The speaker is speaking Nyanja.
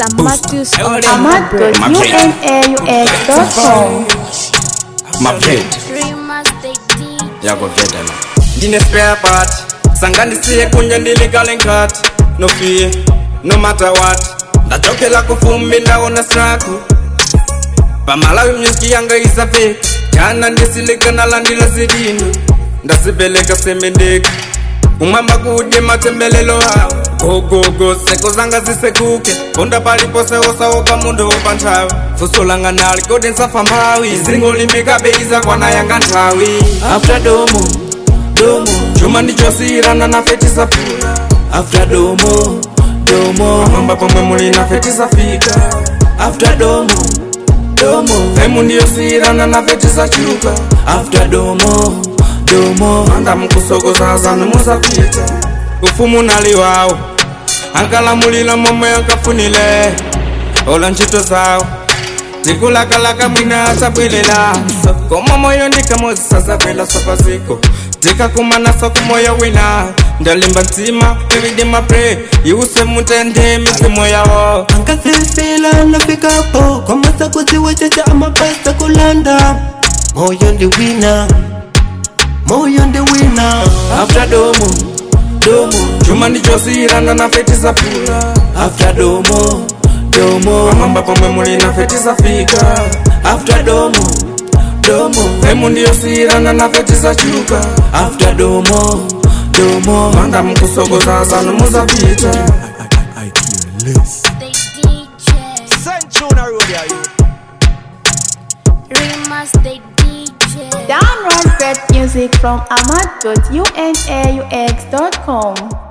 Samatus on amat.unaux.com mavhedi yakovhedana ndine spare part sanganisiye kunye ndiligale nkati nofiye no matter what ndachokela kufumbi ndaona straku pamalawi myuski yanga isapfeka jana ndisilikana landila zidino ndasipeleka semendeka umwamba kudye matembelelo hawo gogogo seko zanga zisekuke ponda paliposewosawopa mundo wopa nthawi fuso langa nali kodi nsafambawi zingo limikabeiza kwana yanga nthawi after domo domo chuma ndichosiyirana nafe tisapula after domo domo mwamba pomwe muli nafe tisafika after domo domo femu ndiyosiyirana nafe tisachuka after domo domo anda mukusokozazanu musapita ufumu naliwawo ankalamulila momwe ankafunile ola ntchito zawo tikulakalaka mwina asabwelela koma moyo ndikamozisasabwela sapaziko tikakumanaso kumoyo wina ndalimba ntsima everyday my pray iwuse mutende mizimu yawo ankasefela nafikapo kwa masakozi wachacha amapesa kulanda moyo ndi wina moyo ndi wina after domo domo chuma ndichosiyirana nafe tisapula after domo domo pamwamba pomwe muli nafe tisafika after domo domo femu ndiyosiyirana nafe tisachuka after domo domo manda mukusokozazanu muzapita Download great music from amat.unaux.com